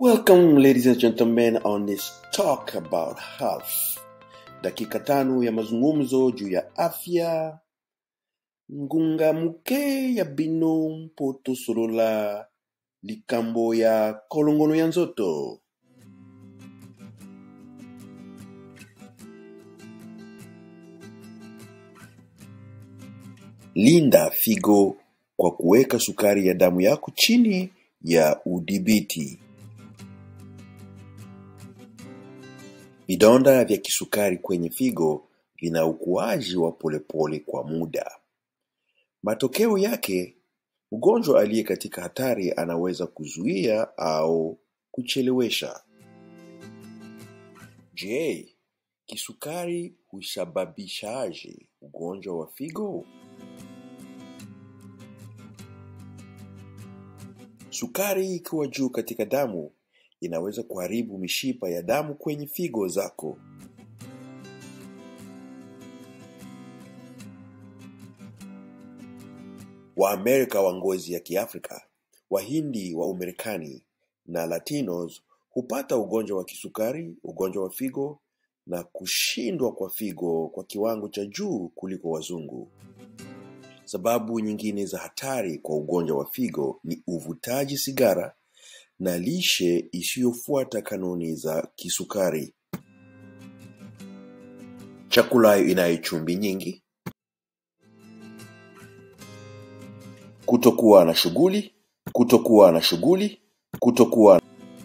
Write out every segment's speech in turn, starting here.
Welcome, ladies and gentlemen, on this talk about health. Dakika tano ya mazungumzo juu ya afya. Ngungamuke ya bino mpoto solola likambo ya kolongono ya nzoto. Linda figo kwa kuweka sukari ya damu yako chini ya udhibiti. Vidonda vya kisukari kwenye figo vina ukuaji wa polepole kwa muda. Matokeo yake, mgonjwa aliye katika hatari anaweza kuzuia au kuchelewesha. Je, kisukari husababishaje ugonjwa wa figo? Sukari ikiwa juu katika damu inaweza kuharibu mishipa ya damu kwenye figo zako. Waamerika wa ngozi ya Kiafrika, Wahindi wa Umarekani na Latinos hupata ugonjwa wa kisukari, ugonjwa wa figo na kushindwa kwa figo kwa kiwango cha juu kuliko wazungu. Sababu nyingine za hatari kwa ugonjwa wa figo ni uvutaji sigara na lishe isiyofuata kanuni za kisukari. Chakula inayo chumvi nyingi, kutokuwa na shughuli, kutokuwa na shughuli, kutokuwa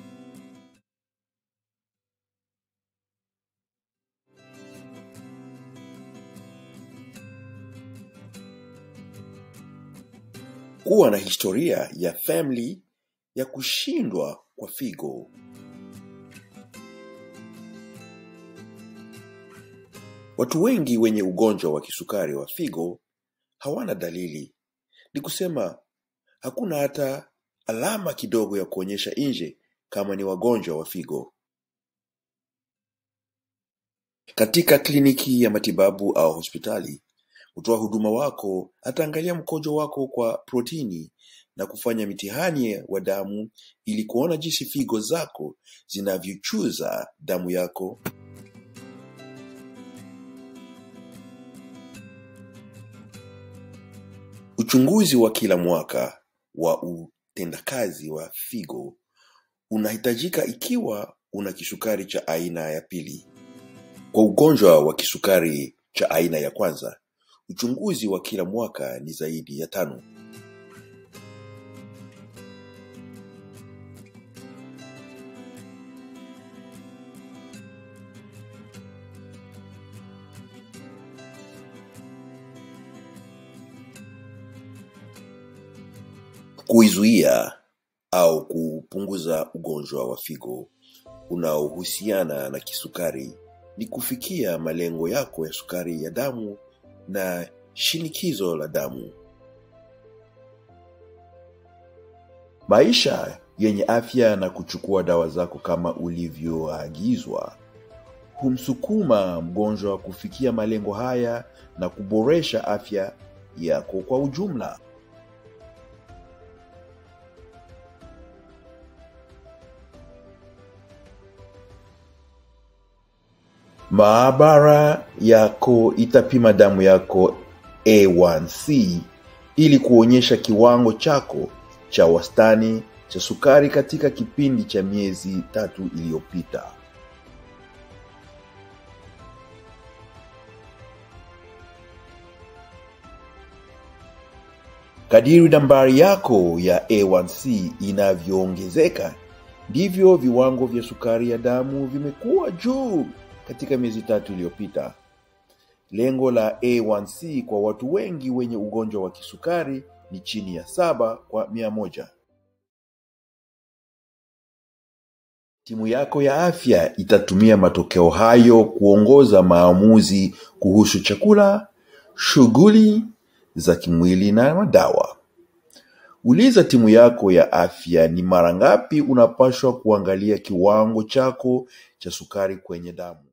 kuwa na historia ya family ya kushindwa kwa figo. Watu wengi wenye ugonjwa wa kisukari wa figo hawana dalili, ni kusema hakuna hata alama kidogo ya kuonyesha nje kama ni wagonjwa wa figo. Katika kliniki ya matibabu au hospitali, mtoa huduma wako ataangalia mkojo wako kwa protini na kufanya mitihani wa damu ili kuona jinsi figo zako zinavyochuza damu yako. Uchunguzi wa kila mwaka wa utendakazi wa figo unahitajika ikiwa una kisukari cha aina ya pili. Kwa ugonjwa wa kisukari cha aina ya kwanza, uchunguzi wa kila mwaka ni zaidi ya tano. Kuizuia au kupunguza ugonjwa wa figo unaohusiana na kisukari ni kufikia malengo yako ya sukari ya damu na shinikizo la damu. Maisha yenye afya na kuchukua dawa zako kama ulivyoagizwa humsukuma mgonjwa kufikia malengo haya na kuboresha afya yako kwa ujumla. Maabara yako itapima damu yako A1C ili kuonyesha kiwango chako cha wastani cha sukari katika kipindi cha miezi tatu iliyopita. Kadiri nambari yako ya A1C inavyoongezeka ndivyo viwango vya sukari ya damu vimekuwa juu katika miezi tatu iliyopita. Lengo la A1C kwa watu wengi wenye ugonjwa wa kisukari ni chini ya saba kwa mia moja. Timu yako ya afya itatumia matokeo hayo kuongoza maamuzi kuhusu chakula, shughuli za kimwili na madawa. Uliza timu yako ya afya ni mara ngapi unapaswa kuangalia kiwango chako cha sukari kwenye damu.